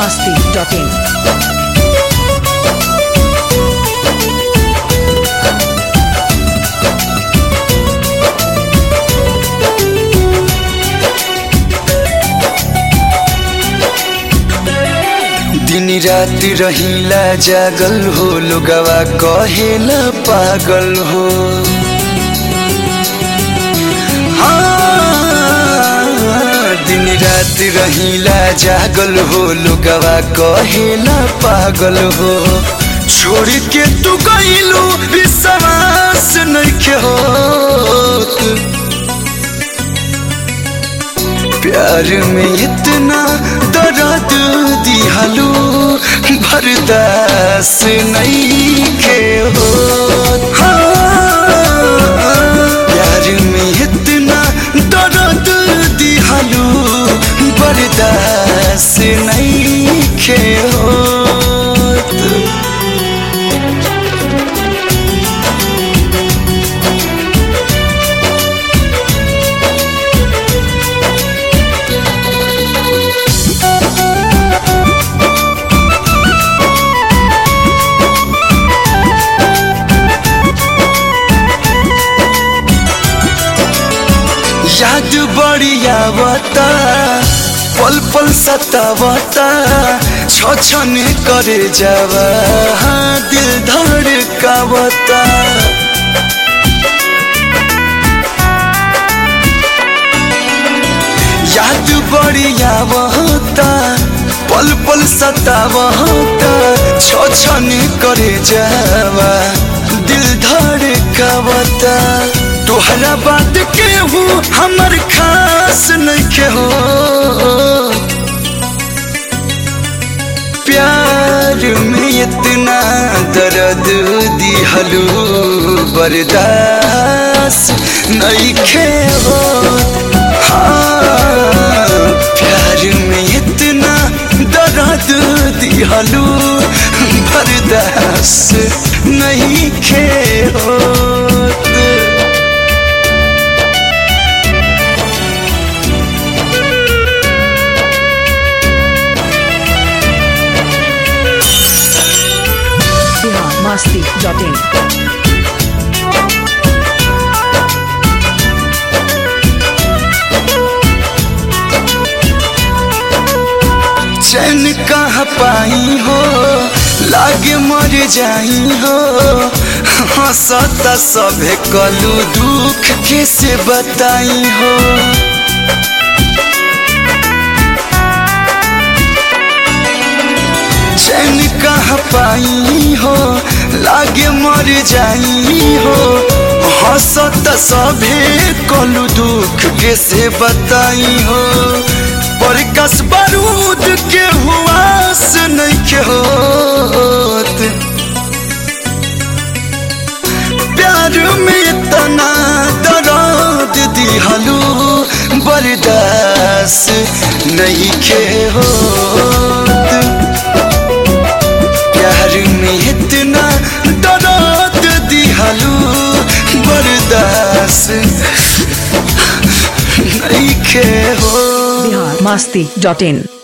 masti.in. दिन रात रहिला जागल हो लोगवा कहेला पागल हो हाँ, दिन रात रहिला जागल हो लोगवा कहेला पागल हो छोड़ के तू गईलू विश्वास नइखे होत प्यार में इतना दर्द दिहलू बर्दाश्त नहीं के हो प्यार में इतना दर्द दिहलू बर्दाश्त नहीं के हो याद बढ़िया बता पल पल सतावता छछन करे जावा हाँ दिल धड़कावता याद बढ़िया बहता पल पल सतावता छछन करे जावा दिल धड़कावता तोहरा बात के हूँ हमर खास नहीं हो प्यार में इतना दर्द दिहलू बर्दाश्त नहीं खे हो हाँ, प्यार में इतना दर्द दिहलू बर्दाश्त नहीं खे होत Bihar masti.in. चैन कहाँ पाई हो लागे मर जाई हो हंसता सभे कलू दुख कैसे बताई हो चैन कहाँ पाई हो लागे मर जाई हो हंसता सभे कलू दुख कैसे बताई हो पर कस बारूद के हुआस नहीं के होत प्यार में इतना दर्द दिहलू बर्दाश्त नहीं के होत प्यार में इतना दर्द दिहलू बर्दाश्त नहीं के हो Bihar masti.in.